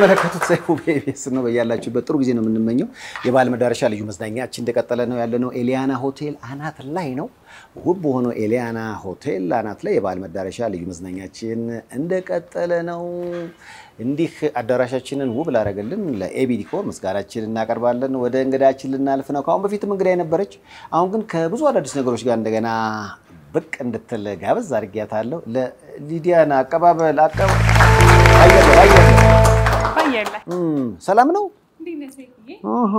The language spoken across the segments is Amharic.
የምትመለከቱት ሰይፉ በኢቢኤስ ነው። በያላችሁበት ጥሩ ጊዜ ነው የምንመኘው። የበዓል መዳረሻ ልዩ መዝናኛችን እንደቀጠለ ነው ያለነው። ኤሊያና ሆቴል አናት ላይ ነው። ውብ በሆነው ኤሊያና ሆቴል አናት ላይ የበዓል መዳረሻ ልዩ መዝናኛችን እንደቀጠለ ነው። እንዲህ አዳራሻችንን ውብ ላደረገልን ለኤቢ ዲኮር ምስጋናችን እናቀርባለን። ወደ እንግዳችን ልናልፍ ነው። ከአሁን በፊትም እንግዳ የነበረች አሁን ግን ከብዙ አዳዲስ ነገሮች ጋር እንደገና ብቅ እንድትል ጋበዝ አድርጊያታለሁ። ለሊዲያና አቀባበል አቀባ አየለ አየለ ባየለ እም፣ ሰላም ነው። እንዴት ነህ ሴትዬ? እህ።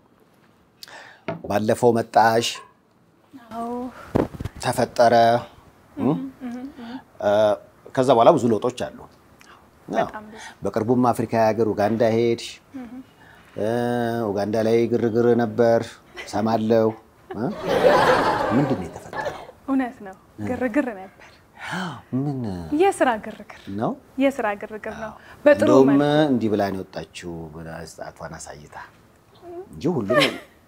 ባለፈው መጣሽ አዎ ተፈጠረ እም፣ እ፣ ከዛ በኋላ ብዙ ለውጦች አሉ። በጣም ብዙ። በቅርቡም አፍሪካ ሀገር ኡጋንዳ ሄድሽ። እ፣ ኡጋንዳ ላይ ግርግር ነበር ሰማለው። እ? ምንድን ነው የተፈጠረው? እውነት ነው፣ ግርግር ነበር። ምን የስራ ግርግር ነው? የስራ ግርግር ነው። በጥሩ እንደውም መልኩ እንዲህ ብላ ነው የወጣችው ጣቷን አሳይታ እንጂ ሁሉም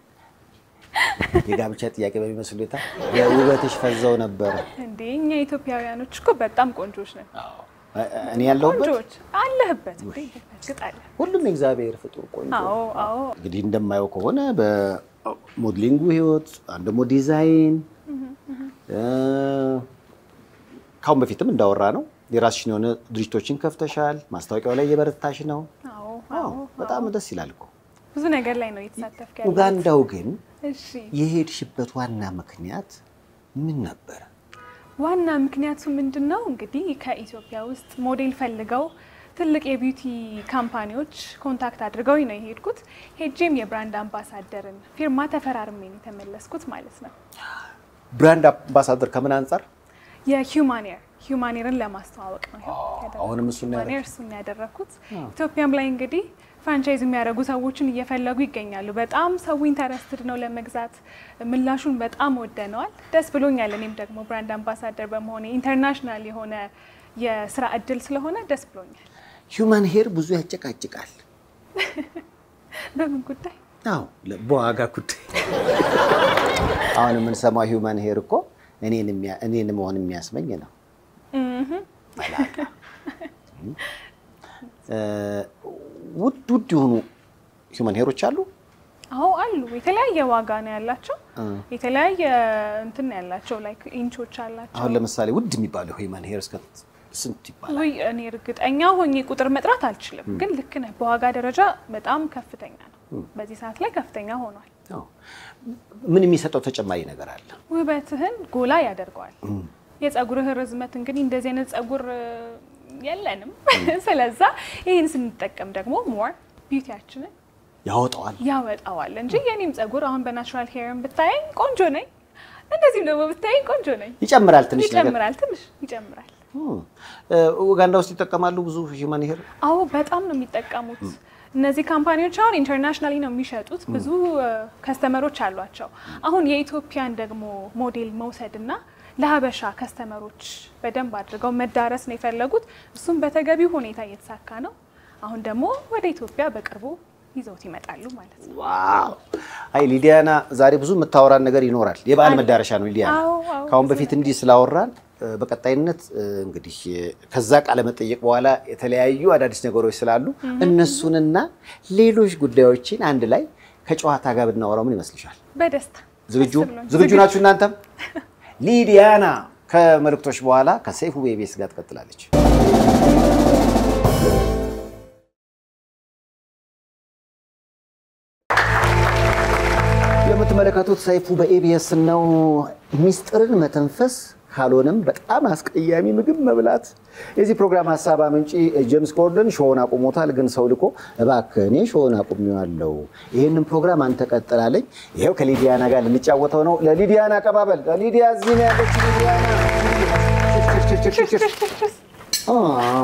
የጋብቻ ጥያቄ በሚመስል ሁኔታ የውበትሽ ፈዘው ነበር። እንዴ እኛ ኢትዮጵያውያኖች እኮ በጣም ቆንጆች ነን። እኔ ያለሁበት ቆንጆች አለህበት እንዴ? እርግጥ አለ። ሁሉም የእግዚአብሔር ፍጡር ቆንጆ። አዎ አዎ እንግዲህ እንደማየው ከሆነ በሞድሊንጉ ህይወት፣ አንድ ደግሞ ዲዛይን እ፣ ካሁን በፊትም እንዳወራ ነው የራስሽን የሆነ ድርጅቶችን ከፍተሻል። ማስታወቂያው ላይ እየበረታሽ ነው። አዎ አዎ፣ በጣም ደስ ይላል እኮ። ብዙ ነገር ላይ ነው እየተሳተፍክ ያለው። ኡጋንዳው ግን እሺ የሄድሽበት ዋና ምክንያት ምን ነበር? ዋና ምክንያቱ ምንድን ነው? እንግዲህ ከኢትዮጵያ ውስጥ ሞዴል ፈልገው ትልቅ የቢዩቲ ካምፓኒዎች ኮንታክት አድርገው ነው የሄድኩት። ሄጄም የብራንድ አምባሳደርን ፊርማ ተፈራርሜ ነው የተመለስኩት ማለት ነው። ብራንድ አምባሳደር ከምን አንጻር? የሂውማኔር ሂውማኔርን ለማስተዋወቅ ነው ይኸው ያደረኩት። አሁንም እሱን ነው ሂውማኔር እሱን ነው ያደረኩት። ኢትዮጵያም ላይ እንግዲህ ፍራንቻይዝ የሚያደርጉ ሰዎችን እየፈለጉ ይገኛሉ። በጣም ሰው ኢንተረስትድ ነው ለመግዛት። ምላሹን በጣም ወደነዋል። ደስ ብሎኛል። እኔም ደግሞ ብራንድ አምባሳደር በመሆኔ ኢንተርናሽናል የሆነ የስራ እድል ስለሆነ ደስ ብሎኛል። ሂውማን ሄር ብዙ ያጨቃጭቃል። በምን ጉዳይ? አዎ ለ- በዋጋ ጉዳይ። አሁን የምንሰማው ሂውማን ሄር እኮ እኔን የሚያ- እኔን መሆን የሚያስመኝ ነው። መላጣ። እ፣ ውድ ውድ የሆኑ ሂውማን ሄሮች አሉ። አዎ አሉ። የተለያየ ዋጋ ነው ያላቸው። እ። የተለያየ እንትን ነው ያላቸው። ላይክ ኢንቾች አላቸው። አሁን ለምሳሌ ውድ የሚባለው ሂውማን ሄር እስከ ስንት ይባላል? ውይ እኔ እርግጠኛ ሆኜ ቁጥር መጥራት አልችልም፣ ግን ልክ ነህ። በዋጋ ደረጃ በጣም ከፍተኛ ነው። በዚህ ሰዓት ላይ ከፍተኛ ሆኗል። አዎ። ምን የሚሰጠው ተጨማሪ ነገር አለ? ውበትህን ጎላ ያደርገዋል። የጸጉርህ ርዝመት እንግዲህ እንደዚህ አይነት ጸጉር እ፣ የለንም። ስለዛ ይህን ስንጠቀም ደግሞ ሞር ቢዩቲያችንን ያወጣዋል። ያወጣዋል እንጂ የኔም ጸጉር አሁን በናቹራል ሄርን ብታየኝ ቆንጆ ነኝ፣ እንደዚህም ደግሞ ብታየኝ ቆንጆ ነኝ። ይጨምራል ትንሽ ነገር። ይጨምራል፣ ትንሽ ይጨምራል። እም። እ፣ ኡጋንዳ ውስጥ ይጠቀማሉ ብዙ ሂውማን ሄር። አዎ በጣም ነው የሚጠቀሙት። እነዚህ ካምፓኒዎች አሁን ኢንተርናሽናሊ ነው የሚሸጡት። ብዙ ከስተመሮች አሏቸው። አሁን የኢትዮጵያን ደግሞ ሞዴል መውሰድ እና ለሀበሻ ከስተመሮች በደንብ አድርገው መዳረስ ነው የፈለጉት። እሱም በተገቢው ሁኔታ እየተሳካ ነው። አሁን ደግሞ ወደ ኢትዮጵያ በቅርቡ ይዘውት ይመጣሉ ማለት ነው። ዋው! አይ ሊዲያና ዛሬ ብዙ የምታወራን ነገር ይኖራል። የበዓል መዳረሻ ነው ሊዲያና። አዎ፣ አዎ፣ ከአሁን በፊት እንዲህ ስላወራን እ፣ በቀጣይነት እ፣ እንግዲህ እ፣ ከዛ ቃለ መጠየቅ በኋላ የተለያዩ አዳዲስ ነገሮች ስላሉ እነሱንና ሌሎች ጉዳዮችን አንድ ላይ ከጨዋታ ጋር ብናወራው ምን ይመስልሻል? በደስታ ዝግጁ ደስ ብሎኝ። ዝግጁ ናችሁ እናንተም? ሊዲያና ከመልእክቶች በኋላ ከሰይፉ ቤቤስ ጋር ትቀጥላለች። የምትመለከቱት ሰይፉ በኤቢኤስ ነው። ሚስጥርን መተንፈስ ካልሆነም በጣም አስቀያሚ ምግብ መብላት። የዚህ ፕሮግራም ሀሳብ አመንጪ ጄምስ ኮርደን ሾውን አቁሞታል፣ ግን ሰው ልኮ እባክህ እኔ ሾውን አቁሜዋለሁ፣ ይህንን ፕሮግራም አንተ ቀጥላለኝ። ይኸው ከሊዲያና ጋር ልንጫወተው ነው። ለሊዲያና አቀባበል። ለሊዲያ እዚህ ነው ያለች ሊዲያና። አ፣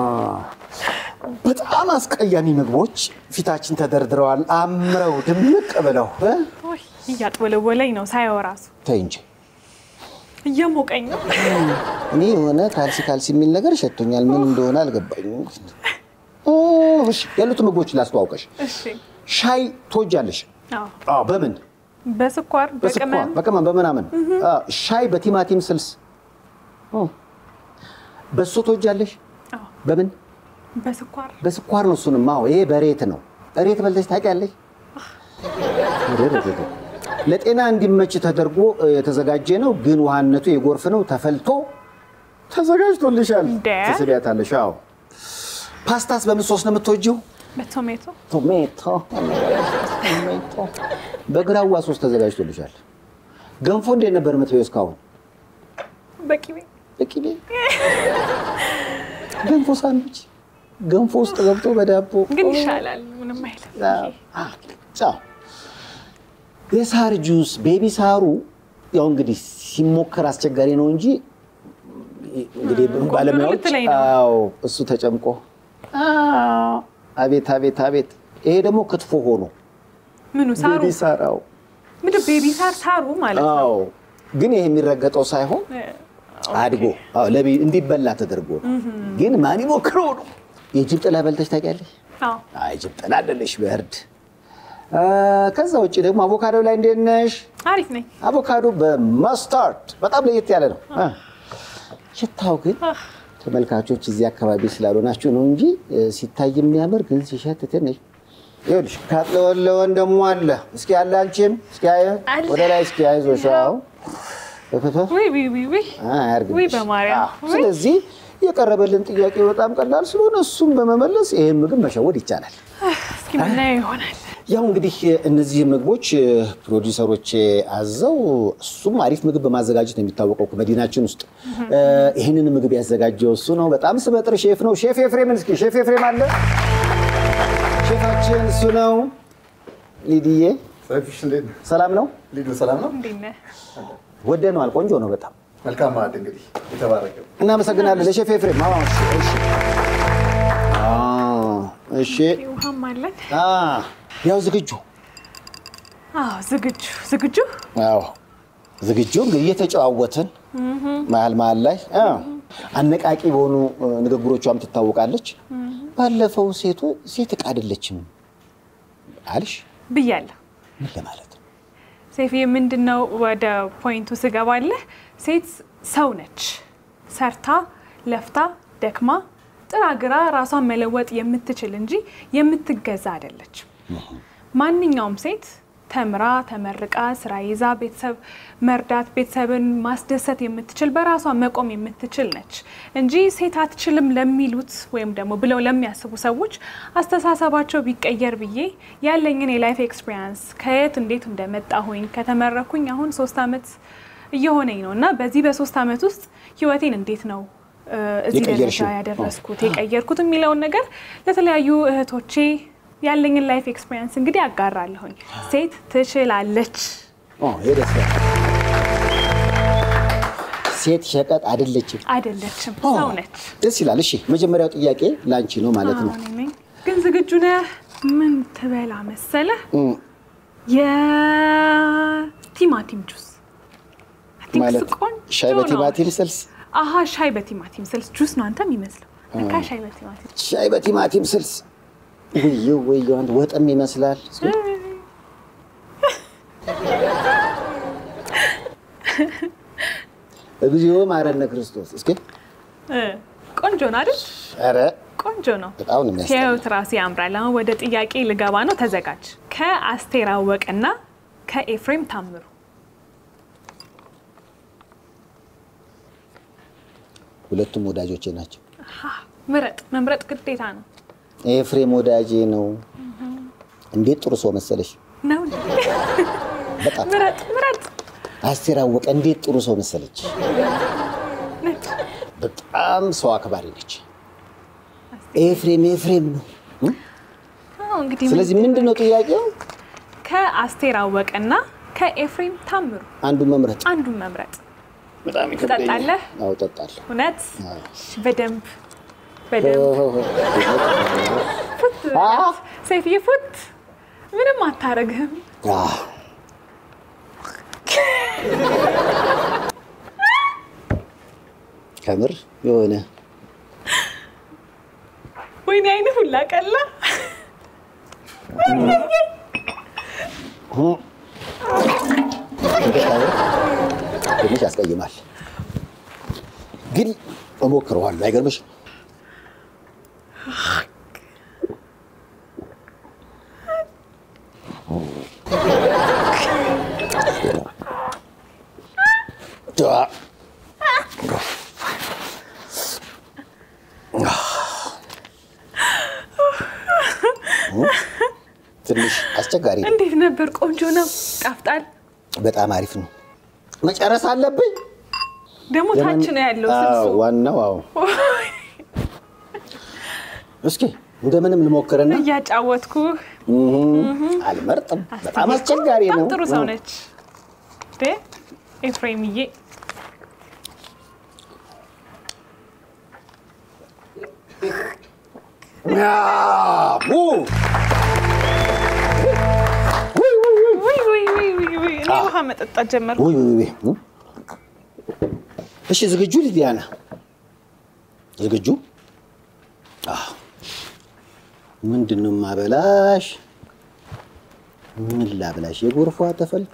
በጣም አስቀያሚ ምግቦች ፊታችን ተደርድረዋል፣ አምረው ድምቅ ብለው እ? ውይ፣ እያጥወለወለኝ ነው ሳየው ራሱ ተይ እንጂ እየሞቀኝ ነው። እኔ የሆነ ካልሲ ካልሲ የሚል ነገር ሸቶኛል። ምን እንደሆነ አልገባኝም። ኦ፣ እሺ፣ ያሉት ምግቦች ላስተዋውቀሽ። እሺ። ሻይ ትወጃለሽ? አዎ፣ አዎ። በምን? በስኳር በስኳር፣ በቅመም በቅመም፣ በምናምን። አዎ። ሻይ በቲማቲም ስልስ። ኦ፣ በሶ ትወጃለሽ? አዎ፣ በምን? በስኳር በስኳር ነው። እሱንም አዎ፣ ይሄ በሬት ነው። እሬት በልተሽ ታውቂያለሽ? ለጤና እንዲመች ተደርጎ የተዘጋጀ ነው፣ ግን ውሃነቱ የጎርፍ ነው። ተፈልቶ ተዘጋጅቶልሻል። እንደ? ትስቢያታለሽ። አዎ። ፓስታስ በምን ሶስ ነው የምትወጂው? በቶሜቶ ቶሜቶ ቶሜቶ በግራዋ ሶስ ተዘጋጅቶልሻል። ገንፎ እንዴት ነበር የምትበይው እስካሁን? በቂቤ በቂቤ ገንፎ ሳንዱች ገንፎ ውስጥ ገብቶ በዳቦ ግን ይሻላል። ምንም አይልም። ጫው የሳር ጁስ ቤቢ ሳሩ ያው እንግዲህ ሲሞከር አስቸጋሪ ነው እንጂ እንግዲህ ባለሙያዎች ልትለኝ ነው። አዎ እሱ ተጨምቆ አዎ፣ አቤት አቤት አቤት ይሄ ደግሞ ክትፎ ሆኖ ምኑ ሳሩ ቤቢ ሳር አዎ ምንድን ቤቢ ሳር ሳሩ ማለት ነው። አዎ ግን ይሄ የሚረገጠው ሳይሆን አድጎ አዎ ለቤ- እንዲበላ ተደርጎ ነው። ግን ማን ይሞክረው ነው። የጅብ ጥላ በልተሽ ታውቂያለሽ? አዎ አይ ጅብ ጥላ አይደለሽ በእርድ አ፣ ከዛ ውጭ ደግሞ አቮካዶ ላይ እንዴት ነሽ? አሪፍ ነኝ። አቮካዶ በመስታርድ በጣም ለየት ያለ ነው። አ፣ ሽታው ግን አህ፣ ተመልካቾች እዚህ አካባቢ ስላልሆናችሁ ነው እንጂ እ፣ ሲታይ የሚያምር ግን ሲሸት ትንሽ ይኸውልሽ ካጥለወለወን ደግሞ አለ። እስኪ ያለ አንቺም እስኪ አየ አለ። ወደ ላይ እስኪ አይዞሽ። አዎ እፍፍ ውይ ውይ ውይ ውይ አያርግልሽ። ውይ በማርያም አዎ። ውይ። ስለዚህ የቀረበልን ጥያቄ በጣም ቀላል ስለሆነ እሱም በመመለስ ይህን ምግብ መሸወድ ይቻላል። እስኪ ምናየው ይሆናል። ያው እንግዲህ እነዚህ ምግቦች ፕሮዲውሰሮች አዘው እሱም አሪፍ ምግብ በማዘጋጀት ነው የሚታወቀው መዲናችን ውስጥ። ይህንን ምግብ ያዘጋጀው እሱ ነው። በጣም ስመጥር ሼፍ ነው። ሼፍ ኤፍሬምን እስኪ ሼፍ ኤፍሬም አለ። ሼፋችን እሱ ነው። ሊዲዬ ሰፊሽ እንዴት ነው? ሰላም ነው። ሊዱ ሰላም ነው? እንዴት ነህ? ወደነዋል። ቆንጆ ነው በጣም መልካም ማዕድ እንግዲህ የተባረከ እናመሰግናለን ለሼፍ ኤፍሬም። አዎ፣ እሺ፣ እሺ። አዎ፣ እሺ። ውሃም አለን። አ፣ ያው ዝግጁ አዎ ዝግጁ ዝግጁ። አዎ ዝግጁ እንግዲህ እየተጨዋወትን መሀል መሀል ላይ አዎ፣ አነቃቂ በሆኑ እ፣ ንግግሮቿም ትታወቃለች። ባለፈው ሴቱ ሴት ዕቃ አይደለችም አልሽ ብያለሁ። ምን ለማለት ነው? ሴፍዬ ምንድን ነው ወደ ፖይንቱ ስገባለህ፣ ሴት ሰው ነች። ሰርታ ለፍታ ደክማ ጥራ ግራ ራሷን መለወጥ የምትችል እንጂ የምትገዛ አይደለችም። ማንኛውም ሴት ተምራ ተመርቃ ስራ ይዛ ቤተሰብ መርዳት ቤተሰብን ማስደሰት የምትችል በራሷ መቆም የምትችል ነች እንጂ ሴት አትችልም ለሚሉት ወይም ደግሞ ብለው ለሚያስቡ ሰዎች አስተሳሰባቸው ቢቀየር ብዬ ያለኝን የላይፍ ኤክስፒሪያንስ ከየት እንዴት እንደመጣሁኝ ከተመረኩኝ አሁን ሶስት ዓመት እየሆነኝ ነው እና በዚህ በሶስት ዓመት ውስጥ ህይወቴን እንዴት ነው እ፣ እዚህ ደረጃ የቀየርሽው? ያደረስኩት የቀየርኩት የሚለውን ነገር ለተለያዩ እህቶቼ ያለኝን ላይፍ ኤክስፒሪየንስ እንግዲህ አጋራለሁኝ። ሴት ትችላለች። ኦ ይሄ ደስ ይላል። ሴት ሸቀጥ አይደለችም። አይደለችም፣ ኦ፣ ሰው ነች። ደስ ይላል። እሺ መጀመሪያው ጥያቄ ላንቺ ነው ማለት ነው። አዎ፣ እኔ ነኝ። ግን ዝግጁ ነህ? ምን ትበላ መሰለህ? እም፣ የቲማቲም ጁስ I think ማለት እሱ ቆንጆ ሻይ ነው። በቲማቲም ስልስ አሀ ሻይ በቲማቲም ስልስ ጁስ ነው አንተ የሚመስለው። ለካ ሻይ በቲማቲም ሻይ በቲማቲም ስልስ ውይ ውይ አንድ ወጥም ይመስላል። እስኪ እግዚኦ ማረነ ክርስቶስ። እስኪ እ፣ ቆንጆ ነው አይደል? ኧረ ቆንጆ ነው። በጣም ነው የሚያስጠላው። ሲያዩት ራሱ ያምራል። አሁን ወደ ጥያቄ ልገባ ነው፣ ተዘጋጅ። ከአስቴር አወቀና ከኤፍሬም ታምሩ ሁለቱም ወዳጆቼ ናቸው። ሀ፣ ምረጥ። መምረጥ ግዴታ ነው ኤፍሬም ወዳጄ ነው። እንዴት ጥሩ ሰው መሰለሽ! ነው እንዴ? በጣም ምረጥ ምረጥ። አስቴር አወቀ እንዴት ጥሩ ሰው መሰለች! ነጭ በጣም ሰው አክባሪ ነች። ኤፍሬም ኤፍሬም ነው። እም? አዎ፣ እንግዲህ ስለዚህ ምንድን ነው ጥያቄው? ከአስቴር አወቀና ከኤፍሬም ታምሩ አንዱን መምረጥ አንዱን መምረጥ በጣም ትጠጣለህ? አዎ እጠጣለሁ። እውነት አዎ። እሺ፣ በደንብ በደንብ ፉት አዎ። ሰይፍዬ ፉት። ምንም አታረግህም። አዎ። ከምር የሆነ ወይኔ አይን ሁላ ቀላ። ትንሽ ያስቀይማል፣ ግን እሞክረዋለሁ። አይገርምሽ? ትንሽ አስቸጋሪ ነው። እንዴት ነበር? ቆንጆ ነው። ጣፍጣል። በጣም አሪፍ ነው። መጨረስ አለብኝ። ደግሞ ታች ነው ያለው አዎ፣ ስልሱ። ዋናው አዎ። እስኪ እንደምንም ልሞክርና እያጫወትኩ አልመርጥም። በጣም አስቸጋሪ ነው። በጣም ጥሩ ሰው ነች እንዴ ኤፍሬምዬ። አዎ። ውይ ውይ ውይ ውይ ውይ እኔ ውሃ መጠጣት ጀመርኩ። ውይ ውይ ውይ። እሺ ዝግጁ ሊዲያና? ዝግጁ? አዎ። ምንድን ነው ማበላሽ? ምን ላብላሽ? የጎርፏ ተፈልቶ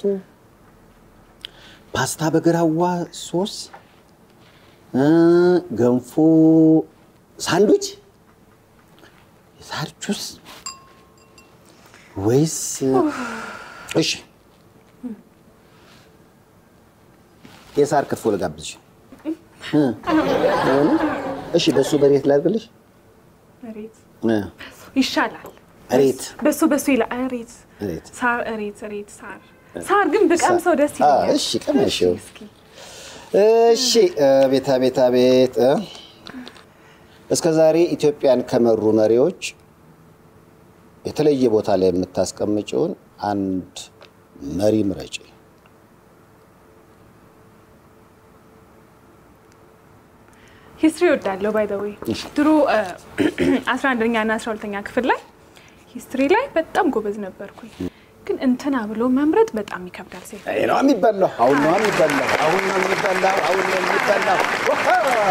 ፓስታ በግራዋ ሶስ እ ገንፎ ሳንዱች የሳር ጁስ ወይስ እሺ የሳር ክትፎ ልጋብዝሽ? እ አይሆንም? እሺ በሱ በሬት ላድርግልሽ? እሬት እ ይሻላል። እሬት በሱ በሱ ይላል። እሬት እሬት ሳር እሬት እሬት ሳር ሳር ግን ብቀምሰው ደስ አ፣ ይለኛል። እሺ ቀመሽው። እስኪ እሺ ቤታ ቤታ ቤት እ እስከ ዛሬ ኢትዮጵያን ከመሩ መሪዎች የተለየ ቦታ ላይ የምታስቀምጪውን አንድ መሪ ምረጪ። ሂስትሪ እወዳለሁ። ባይ ዘ ዌይ እሺ። ድሮ 11ኛ እና 12ኛ ክፍል ላይ ሂስትሪ ላይ በጣም ጎበዝ ነበርኩኝ። ግን እንትና ብሎ መምረጥ በጣም ይከብዳል። ሴት ይሄ ነው የሚበላው። አሁን ነው የሚበላው። አሁን ነው የሚበላው። አሁን ነው የሚበላው። ወሃ!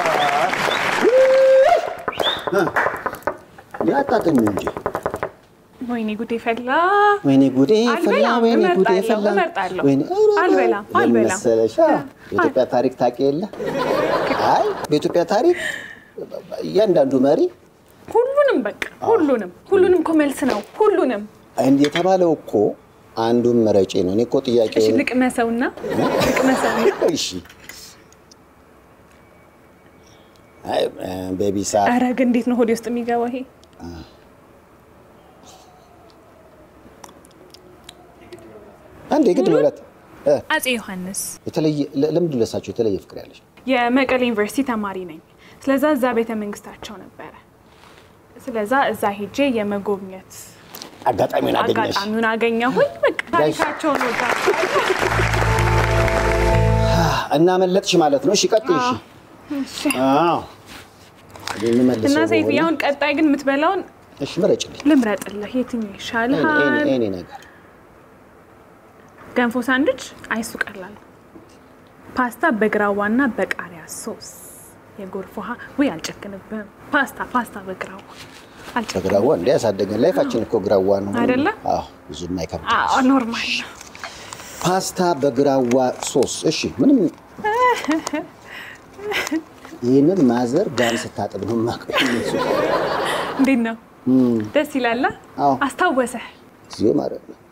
ያጣጥም እንጂ ወይኔ ጉዴ ፈላ። ወይኔ ጉዴ ፈላ፣ አልበላም፣ ወይኔ ጉዴ እመርጣለሁ፣ ፈላ። እመርጣለሁ። ወይኔ አልበላም፣ ለምን አልበላም። መሰለሽ? አ፣ የኢትዮጵያ ታሪክ ታውቂ የለ? አይ በኢትዮጵያ ታሪክ እያንዳንዱ መሪ ሁሉንም በቃ ሁሉንም ሁሉንም እኮ መልስ ነው። ሁሉንም እንዲህ የተባለው እኮ አንዱን መረጪ ነው። እኔ እኮ ጥያቄ እሺ ልቅመሰውና ልቅመሰውና እሺ አይ ቤቢ ሳር ኧረ ግን እንዴት ነው ሆዴ ውስጥ የሚገባው ይሄ? አንድ የግድ ሁለት እ፣ አፄ ዮሐንስ የተለየ ለ- ለምንድን ለሳቸው የተለየ ፍቅር ያለሽ? የመቀሌ ዩኒቨርሲቲ ተማሪ ነኝ። ስለዛ እዛ ቤተ መንግስታቸው ነበረ። ስለዛ እዛ ሄጄ የመጎብኘት አጋጣሚውን አገኘሽ። አጋጣሚውን አገኘሁኝ። በቃ ታሪካቸውን ወዳቸዋለሁ። እና መለጥሽ ማለት ነው። እሺ ቀጥይ። እሺ እሺ። አዎ የምመልሰው እና ሰይፍ በሆነ- አሁን ቀጣይ ግን የምትበላውን እሺ ምረጭልኝ። ልምረጥልህ። የትኛው ኤኒ- ይሻልሃል? ኤኒ- ኤኒ ነገር ገንፎ ሳንድች አይሱ ቀላል ነው። ፓስታ በግራዋና በቃሪያ ሶስ የጎርፍ ውሃ ውይ አልጨክንብህም። ፓስታ ፓስታ በግራዋ አልጨክንብህም። በግራዋ እንደ ያሳደገን ላይፋችን እኮ ግራዋ ነው አይደለ? አዎ ብዙም አይከብድም። አዎ ኖርማል ነው። ፓስታ በግራዋ ሶስ። እሺ ምንም ይህንን ማዘር ጋን ስታጥብ ነው የማውቀው። እሱ እንዴት ነው? ደስ ይላል። አዎ። አስታወሰህ? ጊዜው ማለት ነው።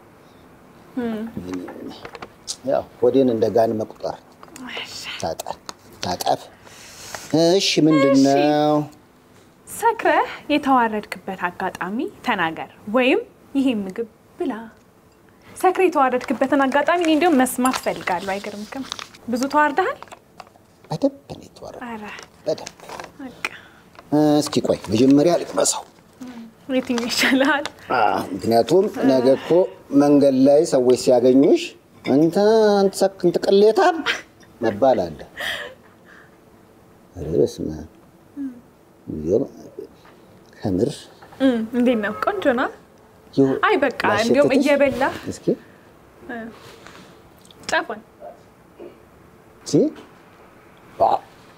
ያው ሆዴን እንደ ጋን መቁጠር ታጠብ ታጠብ። እሺ ምንድን ነው? ሰክረህ የተዋረድክበት አጋጣሚ ተናገር፣ ወይም ይሄ ምግብ ብላ። ሰክረህ የተዋረድክበትን አጋጣሚ እኔ እንዲያውም መስማት ፈልጋለሁ። አይገርምክም? ብዙ ተዋርደሃል? በደንብ ነው የተዋረደው፣ ኧረ በደንብ በቃ እስኪ ቆይ መጀመሪያ ልቅመሰው። የትኛው ይሻልሃል? አዎ፣ ምክንያቱም ነገ እኮ መንገድ ላይ ሰዎች ሲያገኙሽ አንተ አንተ ሰክ- እንትን ቅሌታም መባል አለ። ኧረ በስመ አብ ይኸው ከምር እም፣ እንዴት ነው? ቆንጆ ነው። ይኸው አይ በቃ እንዲያውም ላሸትትሽ? እየበላ እስኪ ጫፏን ሲ ዋ፣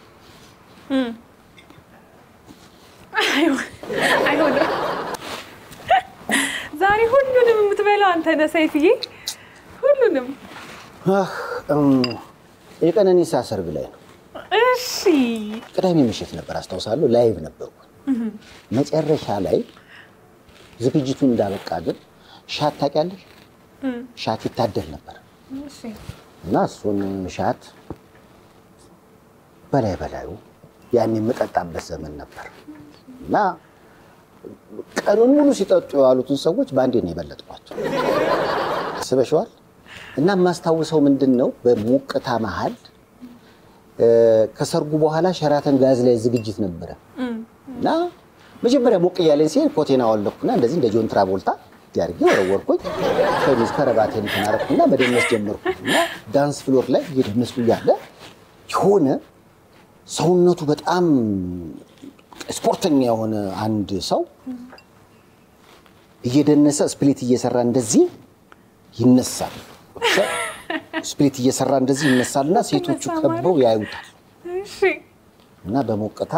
አይሆንም። ዛሬ ሁሉንም የምትበላው አንተ ነህ ሰይፍዬ፣ ሁሉንም። አህ፣ እም፣ የቀነኒሳ ሰርግ ላይ ነው። እሺ ቅዳሜ ምሽት ነበር አስታውሳለሁ። ላይቭ ነበርኩ መጨረሻ ላይ ዝግጅቱ እንዳበቃ ግን ሻት ታውቂያለሽ? ሻት ይታደል ነበር እሺ እና እሱን ሻት በላይ በላዩ ያን የምጠጣበት ዘመን ነበር እና ቀኑን ሙሉ ሲጠጡ የዋሉትን ሰዎች በአንዴ ነው የበለጥኳቸው። ስበሸዋል እና የማስታውሰው ምንድን ነው በሞቅታ መሀል እ፣ ከሰርጉ በኋላ ሸራተን ጋዝ ላይ ዝግጅት ነበረ እና መጀመሪያ ሞቅ እያለኝ ሲሄድ ኮቴን አወለኩና እንደዚህ እንደ ጆን ትራቮልታ ያርጌ ወረወርኩኝ። ሸሚዝ ከረባቴን ተናረኩና መደነስ ጀመርኩ እና ዳንስ ፍሎር ላይ እየደነስኩ እያለ የሆነ ሰውነቱ በጣም ስፖርተኛ የሆነ አንድ ሰው እየደነሰ ስፕሊት እየሰራ እንደዚህ ይነሳል። ስፕሊት እየሰራ እንደዚህ ይነሳልና ሴቶቹ ይነሳ ከበው ያዩታል እሺ እና በሞቅታ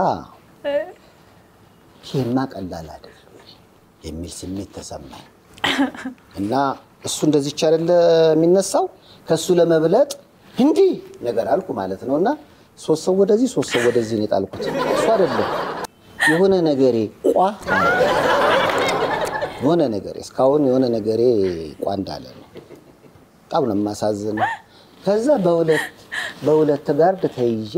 ይሄማ ቀላል አይደለም የሚል ስሜት ተሰማኝ እና እሱ እንደዚች አይደለ የሚነሳው ከእሱ ለመብለጥ እንዲህ ነገር አልኩ ማለት ነው እና ሶስት ሰው ወደዚህ ሶስት ሰው ወደዚህ ነው የጣልኩት። እሱ አይደለም የሆነ ነገሬ ቋ አለ። የሆነ ነገሬ እስካሁን የሆነ ነገሬ ቋ እንዳለ ነው። በጣም ነው የማሳዝነው። ከዛ በሁለት በሁለት ጋርድ ተይዤ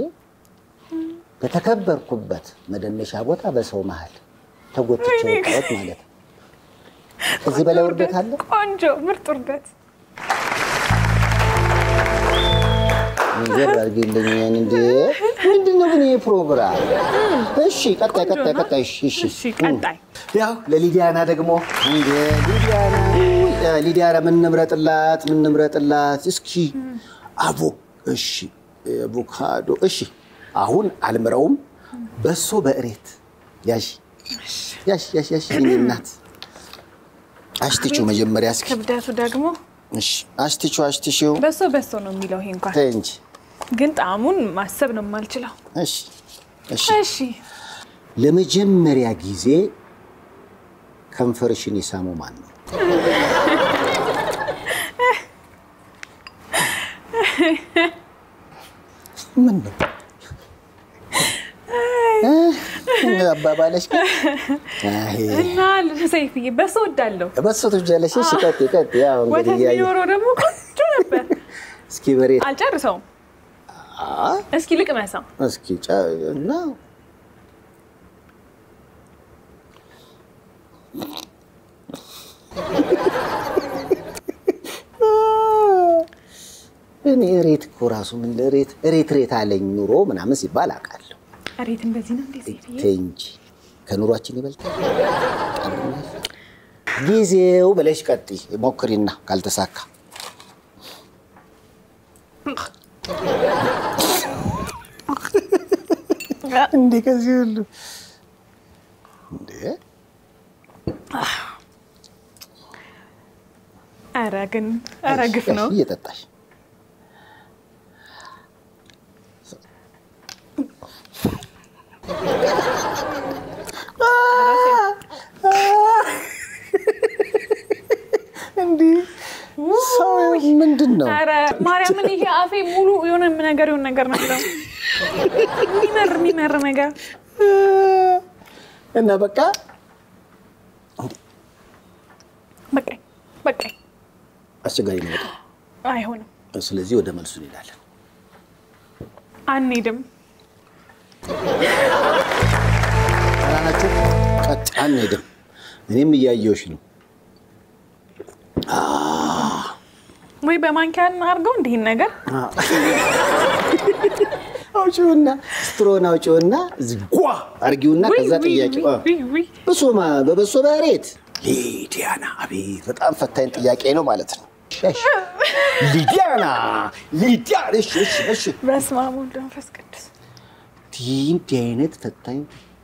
በተከበርኩበት መደነሻ ቦታ በሰው መሀል ተጎትቼ ወጣሁት ማለት ነው። ከዚህ በላይ ውርደት አለ? ቆንጆ ምርጥ ውርደት። መንገድ አድርጌልኝ እንዴ! ምንድን ነው ግን ይሄ ፕሮግራም? እሺ፣ ቀጣይ ቀጣይ ቀጣይ። እሺ እሺ እሺ ቀጣይ ያው ለሊዲያና ደግሞ እንደ ሊዲያና እ፣ ሊዲያና ምን ንምረጥላት ምን ንምረጥላት? እስኪ አቮ እሺ፣ አቮካዶ እሺ። አሁን አልምረውም። በሶ በእሬት ያሽ ያሽ ያሽ ያሽ የእኔ እናት አሽትቹ መጀመሪያ እስኪ ክብደቱ ደግሞ እሺ፣ አሽትቹ አሽትሹ በሶ በሶ ነው የሚለው ይሄ እንኳን ተይ እንጂ ግን ጣዕሙን ማሰብ ነው የማልችለው። እሺ እሺ እሺ ለመጀመሪያ ጊዜ ከንፈርሽን የሳመው ማን ነው? ምን ነው እ? አባባለሽ ግን አይ፣ እና ሰይፍዬ በሶ ወዳለሁ። በሶ ትወጃለሽ? እሺ ቀጥይ ቀጥይ። ያው እንግዲህ ወተት እያየሁ ቢኖረው ደግሞ ቆንጆ ነበር። እስኪ በሬት አልጨርሰውም። አ እስኪ ልቅመሰው። እስኪ ጨ- እና እኔ ሬት እኮ ራሱ ምን ሬት ሬት ሬት አለኝ ኑሮ ምናምን ሲባል አውቃለሁ። እሬት እንደዚህ ነው እንዴ ሰይፍዬ? ተይ እንጂ ከኑሯችን ይበልጣል። ጊዜው ብለሽ ቀጥይ ሞክሪና ካልተሳካ እንዴ ከዚህ ሁሉ እንዴ ኧረ ግን ኧረ ግፍ ነው። እየጠጣሽ እንዲህ ሰው ምንድን ነው? ኧረ ማርያምን ይሄ አፌ ሙሉ የሆነ ነገር የሆነ ነገር ነው የሚለው የሚመር የሚመር ነገር እና በቃ በቃኝ በቃኝ። አስቸጋሪ ነው በጣም። አይሆንም፣ ስለዚህ ወደ መልሱ እንሄዳለን። አንሄድም። አላናችሁ ቀጥ አንሄድም። እኔም እያየሁሽ ነው። ወይ በማንኪያ አድርገው እንዲህን ነገር አውጪውና ስትሮን አውጪውና እዚህ ጓ አርጊውና ውይ፣ ከዛ ውይ፣ ጥያቄ ውይ፣ ውይ፣ ውይ። በሶማ በበሶ በሬት ሊዲያና፣ አቤት በጣም ፈታኝ ጥያቄ ነው ማለት ነው። እሺ፣ ሊዲያና ሊዲያ እሺ፣ እሺ፣ እሺ። በስመ አብ ወወልድ ወመንፈስ ቅዱስ እንዲህ እንዲህ አይነት ፈታኝ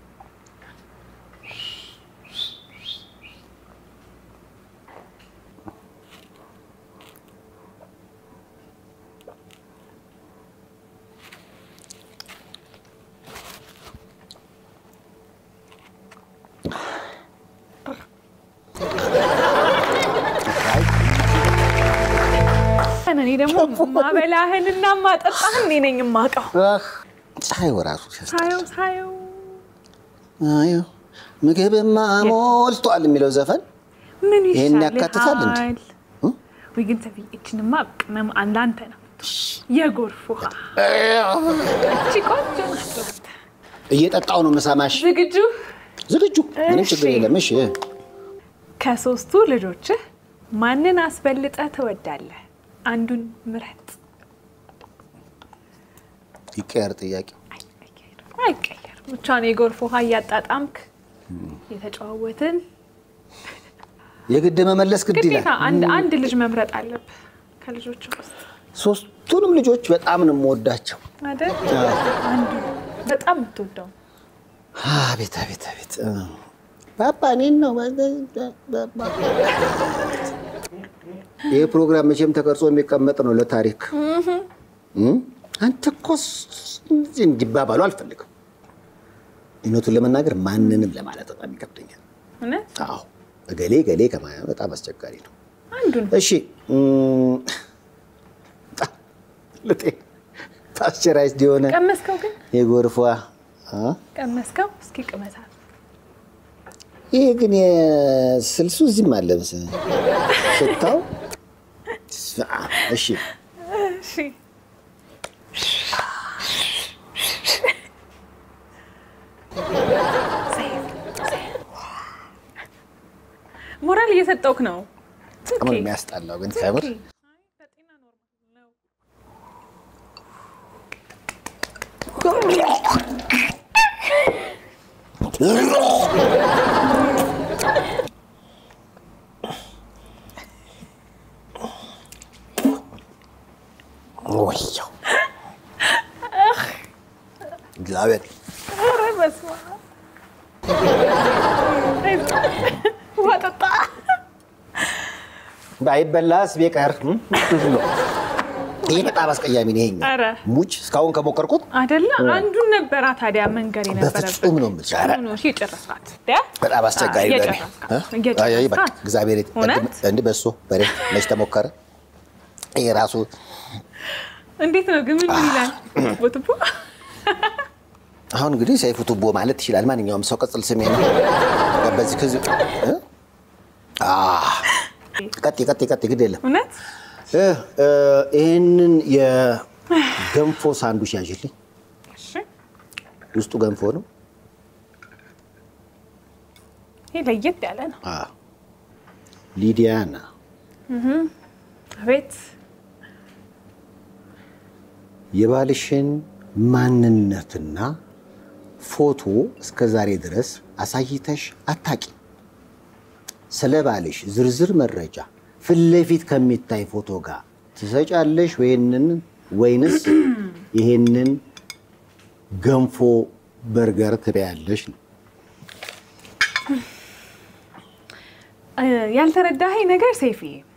እኔ ደግሞ ማበላህንና ማጠጣህን እኔ ነኝ የማውቀው። አህ፣ ፀሐይ ወራሱ ሲያስጠላ። ሳየው ሳየው አየው ምግብማ ሞልቷል የሚለው ዘፈን ምን ይሄን ይሻልሃል? ያካትታል እንዴ? ወይ ግን ተብዬ እችንማ ቅመም አንዳንተ ነው የጎርፍ ውሃ እቺ ቆንጆ ናት። እየጠጣው ነው የምሰማሽ። ዝግጁ? ዝግጁ፣ ምንም ችግር እሺ። የለም። እሺ ከሶስቱ ልጆችህ ማንን አስበልጠህ ትወዳለህ? አንዱን ምረጥ። ይቀየር ጥያቄው። አይቀየርም። ብቻውን የጎርፍ ውሃ እያጣጣምክ የተጨዋወትን የግድ መመለስ ግድ ግዴታ ይላል። አንድ አንድ ልጅ መምረጥ አለብህ ከልጆች ውስጥ ሶስቱንም ልጆች በጣም ነው የምወዳቸው። አይደል? አንዱ በጣም የምትወደው አቤት አቤት አቤት እ። ፓፓ እኔን ነው ይህ ፕሮግራም መቼም ተቀርጾ የሚቀመጥ ነው ለታሪክ እ? አንተ እኮ ስ- እንደዚህ እንዲባባሉ አልፈልግም። እውነቱን ለመናገር ማንንም ለማለት በጣም ይከብደኛል። እውነት አዎ እገሌ እገሌ ከማለት በጣም አስቸጋሪ ነው። አንዱን እሺ እም፣ ልጤ ፓስቸራይዝድ የሆነ ቀመስከው ግን የጎርፏ አ? ቀመስከው እስኪ ቅመሳል ይሄ ግን የስልሱ እዚህም አለ መሰለኝ ሽታው። ስማ፣ እሺ እሺ ሞራል እየሰጠውክ ነው። በጣም ነው የሚያስጠላው ግን ከምር ወየው እግዚአብሔር ኧረ በስመ አብ። ውሃ ጠጣ። ባይበላስ ቢቀር እም? ይሄ በጣም አስቀያሚ ነው። ይሄኛው ኧረ ሙች እስካሁን ከሞከርኩት አይደለ አንዱን ነበራ ታዲያ መንገር የነበረበት በፍጹም ነው የምልሽ። ኧረ ሆኖ እሺ፣ የጨረስካት በጣም አስቸጋሪ ነው። እኔ እ? እየጨረስካት አይ፣ አይ፣ በቃ እግዚአብሔር ይት- እውነት እንዲህ በሶ በሬ መች ተሞከረ? ይሄ ራሱ እንዴት ነው ግን ምን ይላል ቦትቦ አሁን እንግዲህ ሰይፉ ቱቦ ማለት ይችላል ማንኛውም ሰው ቅጽል ስሜ ነው። በዚህ ከዚህ እ? አህ፣ ቀጤ ቀጤ ቀጤ ግድ የለም እውነት እ፣ እ፣ ይህንን የገንፎ ሳንዱች ያዥልኝ። እሺ ውስጡ ገንፎ ነው። ይሄ ለየት ያለ ነው አዎ። ሊዲያና አቤት የባልሽን ማንነትና ፎቶ እስከ ዛሬ ድረስ አሳይተሽ አታቂ። ስለ ባልሽ ዝርዝር መረጃ ፊት ለፊት ከሚታይ ፎቶ ጋር ትሰጫለሽ ወይንን ወይንስ ይሄንን ገንፎ በርገር ትበያለሽ ነው? እ፣ ያልተረዳኸኝ ነገር ሴፊ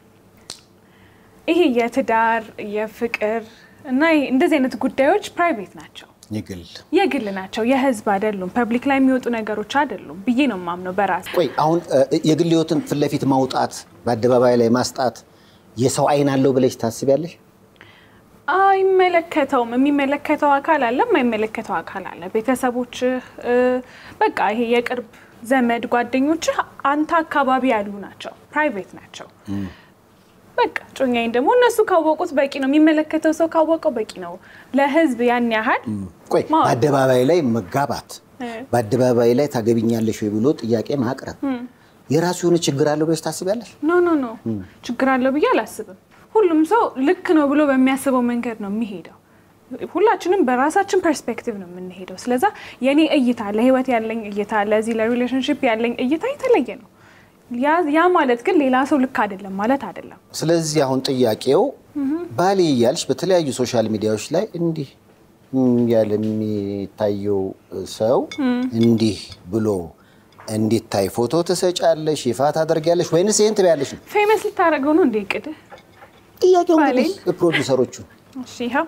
ይሄ የትዳር የፍቅር እና ይሄ እንደዚህ አይነት ጉዳዮች ፕራይቬት ናቸው የግል የግል ናቸው የህዝብ አይደሉም ፐብሊክ ላይ የሚወጡ ነገሮች አይደሉም ብዬ ነው የማምነው በራሴ ቆይ አሁን እ፣ የግል ህይወትን ፊት ለፊት ማውጣት በአደባባይ ላይ ማስጣት የሰው አይን አለው ብለሽ ታስቢያለሽ? አይመለከተውም የሚመለከተው አካል አለ የማይመለከተው አካል አለ ቤተሰቦችህ እ፣ በቃ ይሄ የቅርብ ዘመድ ጓደኞችህ አንተ አካባቢ ያሉ ናቸው ፕራይቬት ናቸው በቃ ጮኛዬን ደግሞ እነሱ ካወቁት በቂ ነው የሚመለከተው ሰው ካወቀው በቂ ነው ለህዝብ ያን ያህል ቆይ ማወቅ። በአደባባይ ላይ መጋባት እ። በአደባባይ ላይ ታገቢኛለሽ ወይ ብሎ ጥያቄ ማቅረብ የራሱ የሆነ ችግር አለው ብለሽ ታስቢያለሽ? ኖ ኖ ኖ ችግር አለው ብዬ አላስብም ሁሉም ሰው ልክ ነው ብሎ በሚያስበው መንገድ ነው የሚሄደው ሁላችንም በራሳችን ፐርስፔክቲቭ ነው የምንሄደው ስለዛ የኔ እይታ ለህይወት ያለኝ እይታ ለዚህ ለሪሌሽንሽፕ ያለኝ እይታ የተለየ ነው ያ- ያ ማለት ግን ሌላ ሰው ልክ አይደለም ማለት አይደለም ስለዚህ አሁን ጥያቄው ባሌ እያልሽ በተለያዩ ሶሻል ሚዲያዎች ላይ እንዲህ እም ያለ የሚታየው ሰው እንዲህ ብሎ እንዲታይ ፎቶ ትሰጫለሽ፣ ይፋ ታደርጊያለሽ ወይንስ ይህን ትበያለሽ ነው ፌመስ ልታደርገው ነው እንዴ ቅድህ ጥያቄው። ባሌ? እንግዲህ ፕሮዲውሰሮቹ እሺ ይኸው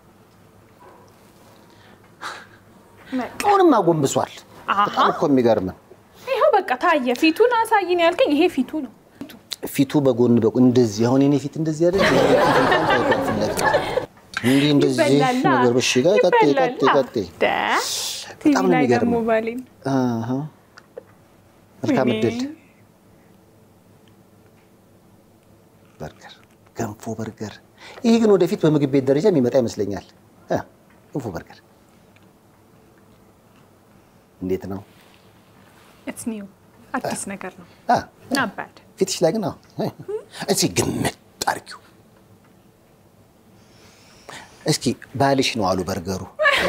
አሁንም አጎንብሷል። አሃ። በጣም እኮ የሚገርም ይኸው በቃ ታየ ፊቱን አሳይን ያልከኝ ይሄ ፊቱ ነው ፊቱ በጎን በጎን እንደዚህ አሁን የኔ ፊት እንደዚህ አይደል? የኔ ፊት እንኳን ታይቷል ፊት ለፊት። እንዲህ እንደዚህ ይበላላ ነገር በሽ ጋር ቀጤ ቀጤ ይበላላ። ቀጤ ደ ቲቪ በጣም ነው ላይ የሚገርመው። ደግሞ ባሌን አሃ። መልካም ወይኔ። እድል። በርገር፣ ገንፎ በርገር። ይሄ ግን ወደፊት በምግብ ቤት ደረጃ የሚመጣ ይመስለኛል። እ ገንፎ በርገር እንዴት ነው? ኢትስ ኒው አዲስ ነገር ነው። አ ናት ባድ ፊትሽ ላይ ግን አዎ፣ እስኪ ግምት አድርጊው። እስኪ ባልሽ ነው አሉ በርገሩ።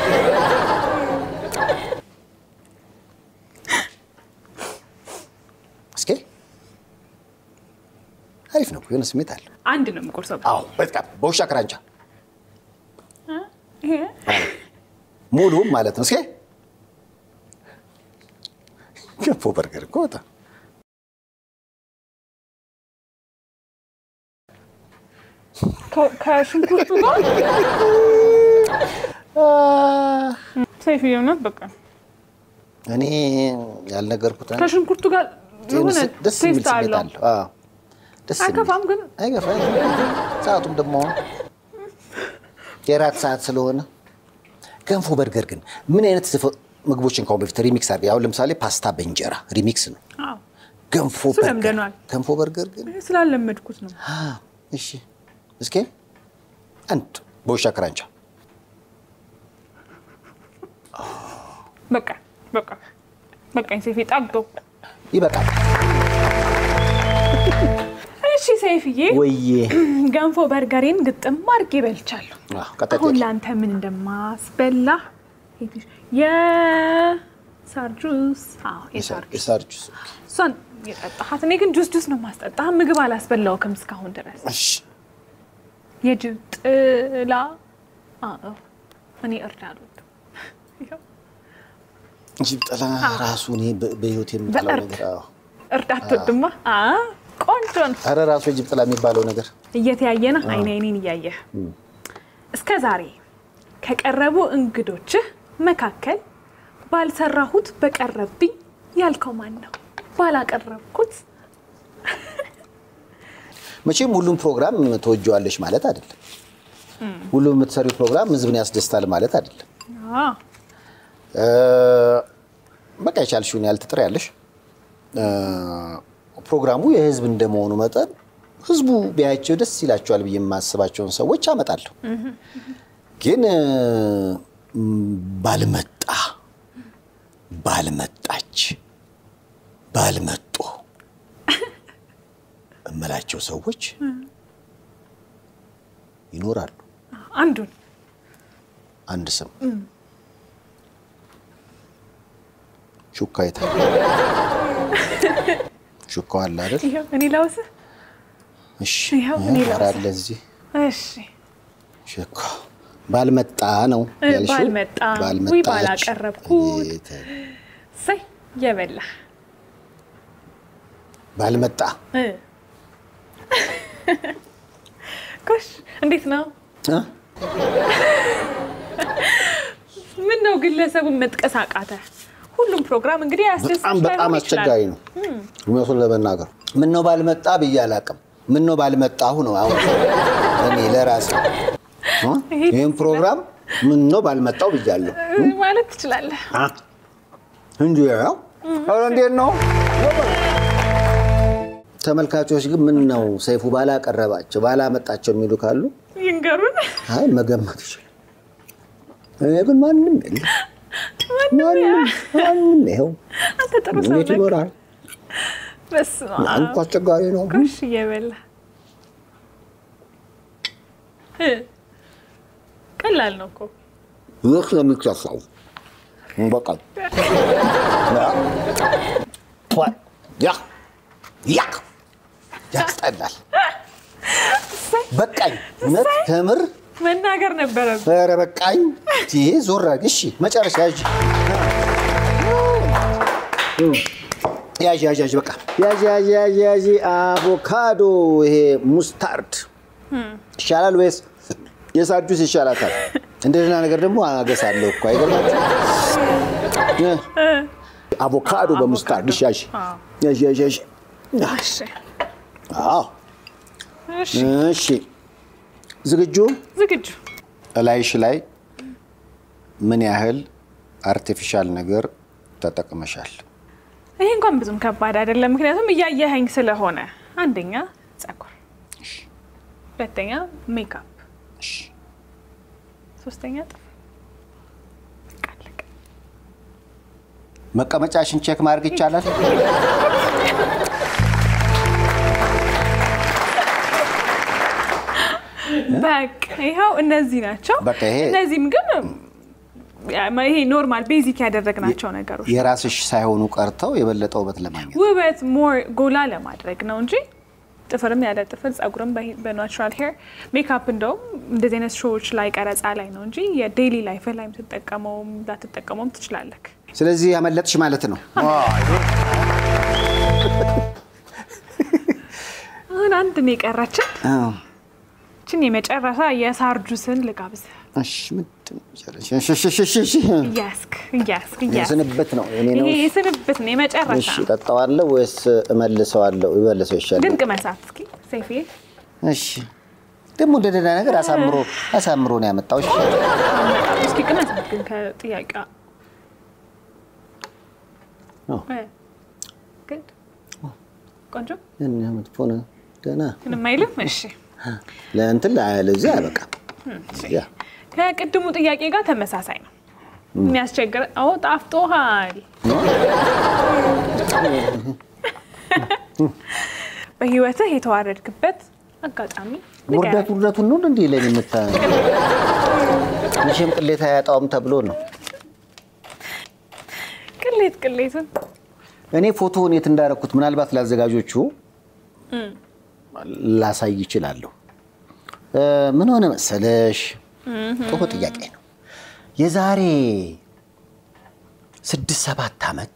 እስኪ አሪፍ ነው፣ የሆነ ስሜት አለ። አንድ ነው የምቆርሰው። አዎ፣ በጣም በውሻ ክራንቻ ይሄ ሙሉም ማለት ነው። እስኪ ገንፎ በርገር እኮ በጣም ከ- ከሽንኩርቱ ጋር ሰይፍ የሆነት በቃ እኔ ያልነገርኩት አንድ ከሽንኩርቱ ጋር የሆነ ደስ የሚል ቴስት ስሜት አለው። አለው። አዎ፣ ደስ የሚል አይከፋም ግን አይገፋም። ሰዓቱም ደግሞ የራት ሰዓት ስለሆነ ገንፎ በርገር ግን ምን አይነት ዝፈ- ምግቦችን ከአሁን በፊት ሪሚክስ አድርገህ አሁን ለምሳሌ ፓስታ በእንጀራ ሪሚክስ ነው። አዎ፣ ገንፎ እሱ በርገር ለምደነዋል። ገንፎ በርገር ግን ይሄ ስላለመድኩት ነው። አ፣ እሺ እስኪ አንድ በውሻ ክራንቻ በቃ በቃ በቃኝ ሰይፌ ጣግቶ። ይበቃል። እሺ ሰይፍዬ ወዬ ገንፎ በርገሬን ግጥም አድርጌ በልቻለሁ። አዎ፣ ቀጣይ አሁን ጥያቄ። ለአንተ ምን እንደማስበላ የሳር ጁስ። አዎ የሳር ጁስ የሳር ጁስ እሷን የጠጣሃት። እኔ ግን ጁስ ጁስ ነው ማስጠጣህ። ምግብ አላስበላውክም እስካሁን ድረስ። እሺ የጅብ ጥላ አዎ፣ እኔ እርድ አልወድም። ይኸው ጅብ ጥላ ራሱ እኔ በ- በህይወት የምጠላው በእርድ ነገር አዎ። እርድ አትወድማ? አዎ፣ ቆንጆ ነው። ኧረ ራሱ የጅብ ጥላ የሚባለው ነገር እየተያየነ አይን አይኔን እያየህ እስከ ዛሬ ከቀረቡ እንግዶችህ መካከል ባልሰራሁት በቀረብኝ ያልከው ማን ነው? ባላቀረብኩት መቼም ሁሉም ፕሮግራም ተወጀዋለሽ ማለት አይደለም። ሁሉም የምትሰሪው ፕሮግራም ህዝብን ያስደስታል ማለት አይደለም። አዎ፣ እ፣ በቃ የቻልሽውን ያህል ትጥሪያለሽ። እ፣ ፕሮግራሙ የህዝብ እንደመሆኑ መጠን ህዝቡ ቢያቸው ደስ ይላቸዋል ብዬ የማስባቸውን ሰዎች አመጣለሁ። ግን እ፣ ም፣ ባልመጣ ባልመጣች ባልመጡ እምላቸው ሰዎች ይኖራሉ። አንዱን አንድ ስም ሹካ የታ ሹካው አለ አይደል? ይኸው እኔ ላውስህ። እሺ ይኸው እኔ ኧረ ላውስህ። አለ እዚህ እሺ ሹካ ባልመጣ ነው እ፣ ያልሽው? ባልመጣ፣ ባልመጣች። ውይ ባላቀረብኩት። አቤት፣ ሰይ የበላህ ባልመጣ እ። ጎሽ እንዴት ነው? እ? ምን ነው ግለሰቡን መጥቀስ አቃተ? ሁሉም ፕሮግራም እንግዲህ ያስደስት በጣም በጣም አስቸጋሪ ነው እውነቱን ለመናገር ምን ነው ባልመጣ ብዬ አላውቅም። ምን ነው ባልመጣሁ ነው አሁን እኔ ለራሴ እ? ይህን ፕሮግራም ምን ነው ባልመጣው ብያለሁ ማለት ትችላለህ። አ? እንጂ ያው ኧረ እንዴት ነው ተመልካቾች ግን ምን ነው ሰይፉ ባላቀረባቸው ባላመጣቸው የሚሉ ካሉ ይንገሩን። አይ መገመት ይችላል። እኔ ግን ማንም የለም ማንም ማንም ይኸው አንተ ጥሩ ሰው እንዴት ነህ። ይኖራል? በስመ አብ። አንኳ አስቸጋሪ ነው። ጎሽ እየበላህ እ፣ ቀላል ነው እኮ ይህ የሚከፋው በቃ ያ ያ ያስጠላል። በቃኝ እውነት ከምር መናገር ነበረብህ። ኧረ በቃኝ። ይሄ ዞር አድርግ። እሺ መጨረሻ ያዥ ያዥ ያዥ ያዥ በቃ ያዥ ያዥ ያዥ ያዥ አቮካዶ ይሄ ሙስታርድ ይሻላል ወይስ የሳር ጁስ ይሻላታል? እንደዚህ ነገር ደግሞ አገሳለሁ እኮ አይገርማችሁም? አቮካዶ በሙስታርድ እሺ ያዥ አዎ። ያዥ ያዥ ያዥ እሺ አዎ እሺ፣ እሺ ዝግጁ ዝግጁ እላይሽ ላይ ምን ያህል አርቲፊሻል ነገር ተጠቅመሻል? ይሄ እንኳን ብዙም ከባድ አይደለም፣ ምክንያቱም እያየኸኝ ስለሆነ። አንደኛ ጸጉር፣ ሁለተኛ ሜካፕ፣ ሶስተኛ ጥፍር። በቃ አለቀ። መቀመጫሽን ቼክ ማድረግ ይቻላል? በቃ ይኸው እነዚህ ናቸው። በቃ ይሄ- እነዚህም ግን ይሄ ኖርማል ቤዚክ ያደረግናቸው ነገሮች የራስሽ ሳይሆኑ ቀርተው የበለጠ ውበት ለማግኘት ውበት ሞር ጎላ ለማድረግ ነው እንጂ ጥፍርም ያለ ጥፍር ጸጉርም በናቹራል ሄር ሜካፕ እንደውም እንደዚህ አይነት ሾዎች ላይ ቀረጻ ላይ ነው እንጂ የዴይሊ ላይፍ ላይ የምትጠቀመውም ላትጠቀመውም ትችላለህ። ስለዚህ ያመለጥሽ ማለት ነው። አሁን አንድ ነው የቀራችን። አዎ። ችን የመጨረሻ የሳር ጁስን ልጋብዝ። እሺ፣ ምንድን ነው መጨረሻ? እሺ፣ እሺ፣ እሺ፣ እሺ፣ እሺ። እያስክ እያስክ እያስክ የስንብት ነው የኔ ነው። ይሄ የስንብት ነው የመጨረሻ። እሺ፣ እጠጣዋለሁ ወይስ እመልሰዋለሁ? ይመልሰው ይሻላል። ድንቅ መሳት እስኪ ሰይፌ እሺ፣ ደግሞ እንደ ደህና ነገር አሳምሮ አሳምሮ ነው ያመጣው። እሺ፣ እስኪ ቅመሳት ግን ከጥያቄ አዎ። ግን ቆንጆ ያን ያህል መጥፎ ነው። ደህና ምንም አይልም። እሺ ለእንትን ለዚህ አይበቃም። ያ ከቅድሙ ጥያቄ ጋር ተመሳሳይ ነው። የሚያስቸግር አዎ፣ ጣፍጦሃል። በህይወትህ የተዋረድክበት አጋጣሚ ንገረን። ውርደት ውርደቱን ነው እንዲህ ለኔ የምታ መቼም ቅሌት አያጣውም ተብሎ ነው። ቅሌት ቅሌትን እኔ ፎቶውን የት እንዳደረኩት ምናልባት ለአዘጋጆቹ ላሳይ ይችላለሁ። እ፣ ምን ሆነ መሰለሽ፣ ጥሩ ጥያቄ ነው። የዛሬ ስድስት ሰባት ዓመት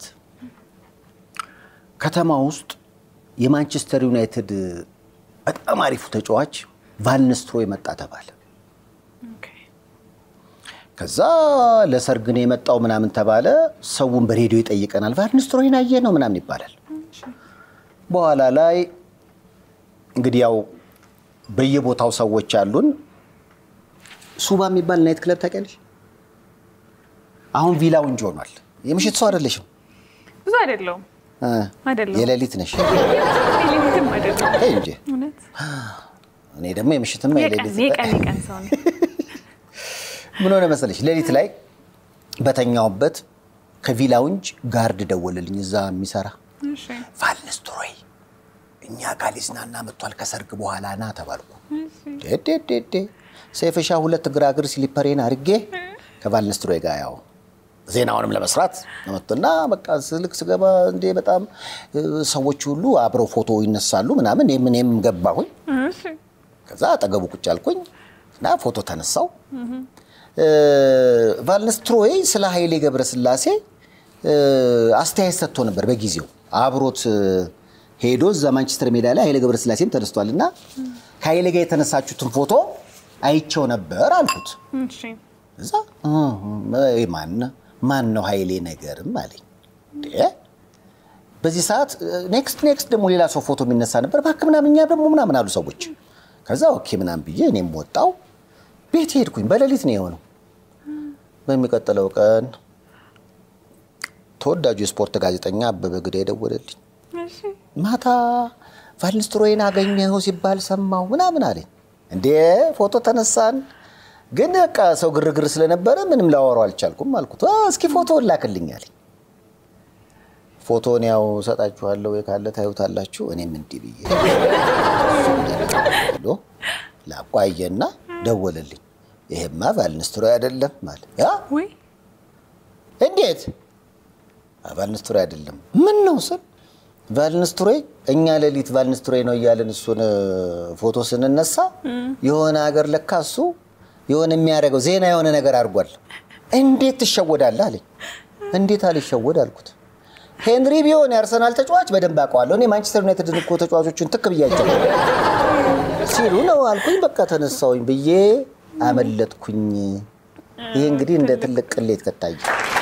ከተማ ውስጥ የማንቸስተር ዩናይትድ በጣም አሪፉ ተጫዋች ቫልንስትሮ የመጣ ተባለ። ኦኬ። ከዛ ለሰርግ ነው የመጣው ምናምን ተባለ። ሰውን በሬዲዮ ይጠይቀናል። ቫልንስትሮይን አየህ ነው ምናምን ይባላል። በኋላ ላይ እንግዲህ ያው በየቦታው ሰዎች አሉን። ሱባ የሚባል ናይት ክለብ ታውቂያለሽ? አሁን ቪላውንጅ ሆኗል። የምሽት ሰው አይደለሽም፣ ብዙ አይደለውም እ፣ አይደለሁም። የሌሊት ነሽ ሌሊትም አይደለሁም። ተይ እንጂ። እውነት እኔ ደግሞ የምሽትም የቀን የሌሊት የቀን የቀን ሰው ነው። ምን ሆነ መሰለሽ፣ ሌሊት ላይ በተኛውበት ከቪላውንጅ ጋርድ ደወለልኝ፣ እዛ የሚሰራ እሺ ቫልንስትሮይ እኛ ጋር ሊዝናና መጥቷል፣ ከሰርግ በኋላ ና ተባልኩ። እሺ ዴዴዴዴ ሰይፈሻ ሁለት ግራግር ስሊፐሬን አድርጌ ከቫልንስትሮይ ጋር ያው ዜናውንም ለመስራት መጡና በቃ ስልክ ስገባ እንዴ በጣም እ፣ ሰዎች ሁሉ አብረው ፎቶ ይነሳሉ ምናምን እኔም እኔም ገባሁኝ። እሺ ከዛ አጠገቡ ቁጭ አልኩኝ እና ፎቶ ተነሳው። ቫልንስትሮይ ስለ ኃይሌ ገብረስላሴ እ፣ አስተያየት ሰጥቶ ነበር በጊዜው አብሮት እ፣ ሄዶ እዛ ማንቸስተር ሜዳ ላይ ኃይሌ ገብረስላሴም ተነስቷል እና ከኃይሌ ጋር የተነሳችሁትን ፎቶ አይቸው ነበር አልኩት። እሺ እዛ እ፣ እ፣ ማን ማን ነው ኃይሌ ነገርም አለኝ። እንዴ በዚህ ሰዓት ኔክስት ኔክስት ደግሞ ሌላ ሰው ፎቶ የሚነሳ ነበር እባክህ ምናምን እኛ ደግሞ ምናምን አሉ ሰዎች። ከዛ ኦኬ ምናምን ብዬ እኔም ወጣው ቤት ሄድኩኝ። በሌሊት ነው የሆነው። በሚቀጥለው ቀን ተወዳጁ የስፖርት ጋዜጠኛ አበበ ግዳ የደወለልኝ እሺ ማታ ቫልንስትሮይን አገኘኸው ሲባል ሰማሁ ምናምን አለኝ። እንዴ ፎቶ ተነሳን፣ ግን በቃ ሰው ግርግር ስለነበረ ምንም ላወራው አልቻልኩም አልኩት። "አ፣ እስኪ ፎቶ ላክልኝ አለኝ። ፎቶን ያው ሰጣችኋለሁ ወይ ካለ ታዩታላችሁ። እኔም እንዲህ ብዬ ብሎ ላቋየና ደወለልኝ። ይሄማ ቫልንስትሮይ አይደለም ማለት ያ ወይ እንዴት ቫልንስትሮይ አይደለም? ምን ነው ስል ቫልንስትሮይ እኛ ሌሊት ቫልንስትሮይ ነው እያለን እሱን እ፣ ፎቶ ስንነሳ የሆነ ሀገር ለካ እሱ የሆነ የሚያደርገው ዜና የሆነ ነገር አድርጓል። እንዴት ትሸወዳለህ አለኝ። እንዴት አልሸወድ አልኩት። ሄንሪ ቢሆን የአርሰናል ተጫዋች በደንብ አውቀዋለሁ። እኔ ማንቸስተር ዩናይትድ እኮ ተጫዋቾችን ትክ ብያቸው ሲሉ ነው አልኩኝ። በቃ ተነሳውኝ ብዬ አመለጥኩኝ። ይሄ እንግዲህ እንደ ትልቅ ቅሌት ከታየ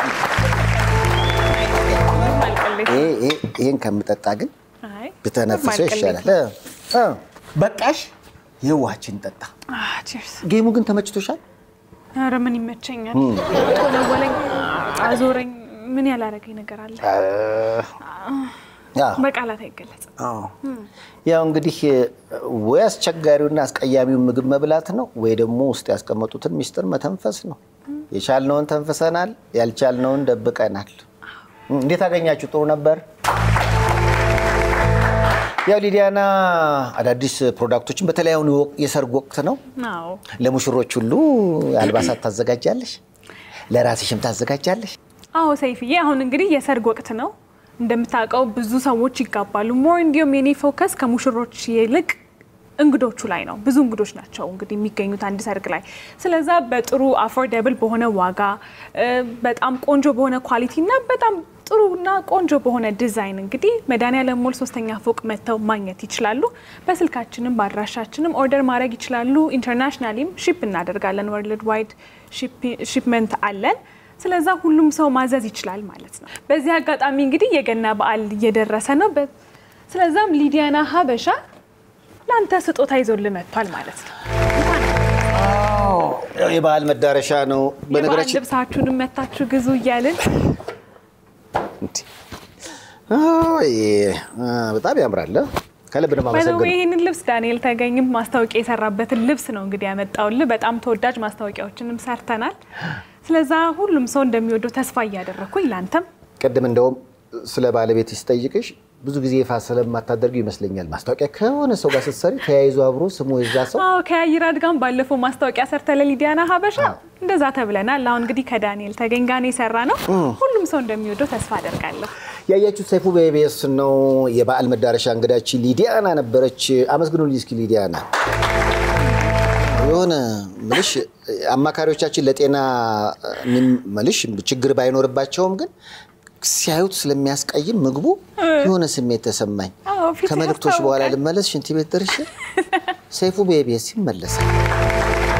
ማልቀሌት ይሄ- ይሄ- ይሄን ከምጠጣ ግን አይ ብተነፍሰው ማልቀሌት ይሻላል። እ፣ በቃሽ። የዋችን ጠጣ። አህ ቺርስ ጌሙ ግን ተመችቶሻል? ኧረ ምን ይመቸኛል። ጦለወለኝ፣ አዞረኝ፣ ምን ያላረገኝ ነገር አለ? ያ በቃላት አይገለጽም። አዎ። ያው እንግዲህ ወይ አስቸጋሪውና አስቀያሚውን ምግብ መብላት ነው ወይ ደግሞ ውስጥ ያስቀመጡትን ሚስጥር መተንፈስ ነው። የቻልነውን ተንፍሰናል፣ ያልቻልነውን ደብቀናል። እንዴት አገኛችሁ? ጥሩ ነበር። ያው ሊዲያና አዳዲስ ፕሮዳክቶችን በተለይ አሁን የሰርግ ወቅት ነው። አዎ ለሙሽሮች ሁሉ አልባሳት ታዘጋጃለሽ፣ ለራስሽም ታዘጋጃለሽ። አዎ ሰይፍዬ፣ አሁን እንግዲህ የሰርግ ወቅት ነው እንደምታውቀው፣ ብዙ ሰዎች ይጋባሉ። ሞር እንዲሁም የኔ ፎከስ ከሙሽሮች ይልቅ እንግዶቹ ላይ ነው። ብዙ እንግዶች ናቸው እንግዲህ የሚገኙት አንድ ሰርግ ላይ። ስለዛ በጥሩ አፎርደብል በሆነ ዋጋ እ፣ በጣም ቆንጆ በሆነ ኳሊቲ እና በጣም ጥሩና ቆንጆ በሆነ ዲዛይን እንግዲህ መድኃኒዓለም ሞል ሶስተኛ ፎቅ መጥተው ማግኘት ይችላሉ። በስልካችንም በአድራሻችንም ኦርደር ማድረግ ይችላሉ። ኢንተርናሽናሊም ሺፕ እናደርጋለን። ወርልድ ዋይድ ሺፕመንት አለን። ስለዛ ሁሉም ሰው ማዘዝ ይችላል ማለት ነው። በዚህ አጋጣሚ እንግዲህ የገና በዓል እየደረሰ ነው። በ- ስለዛም ሊዲያና ሀበሻ ለአንተ ስጦታ ይዞልህ መጥቷል ማለት ነው። ያው የበዓል መዳረሻ ነው። የበዓል በነገራችን ልብሳችሁንም መታችሁ ግዙ እያልን እንዴ! አይ፣ አ፣ በጣም ያምራል። ከልብ ነው ባይዘዌ የማመሰግነው። ይህንን ልብስ ዳንኤል ተገኝም ማስታወቂያ የሰራበትን ልብስ ነው እንግዲህ ያመጣውልህ። በጣም ተወዳጅ ማስታወቂያዎችንም ሰርተናል። ስለዛ ሁሉም ሰው እንደሚወደው ተስፋ እያደረግኩኝ ለአንተም ቅድም እንደውም ስለ ባለቤት ሲጠይቅሽ ብዙ ጊዜ ይፋ ስለማታደርገው ይመስለኛል ማስታወቂያ ከሆነ ሰው ጋር ስትሰሪ ተያይዞ አብሮ ስሙ የዛ ሰው አዎ ከያይራድ ጋር ባለፈው ማስታወቂያ ሰርተ ለሊዲያና ሀበሻ እንደዛ ተብለናል። አሁን እንግዲህ ከዳንኤል ተገኝ ጋር ነው የሰራ ነው። ሁሉም ሰው እንደሚወደው ተስፋ አደርጋለሁ። ያያችሁት ሰይፉ በኢቢኤስ ነው። የበዓል መዳረሻ እንግዳችን ሊዲያና ነበረች። አመስግኑልኝ እስኪ ሊዲያና። የሆነ ምልሽ አማካሪዎቻችን ለጤና ምልሽ ችግር ባይኖርባቸውም ግን ሲያዩት ስለሚያስቀይም ምግቡ የሆነ ስሜት ተሰማኝ። አዎ፣ ፊት ከመልእክቶች በኋላ ያስታውቃል። ልመለስ ሽንት ቤት ደርሼ ሰይፉ በኢቢኤስ ይመለሳል።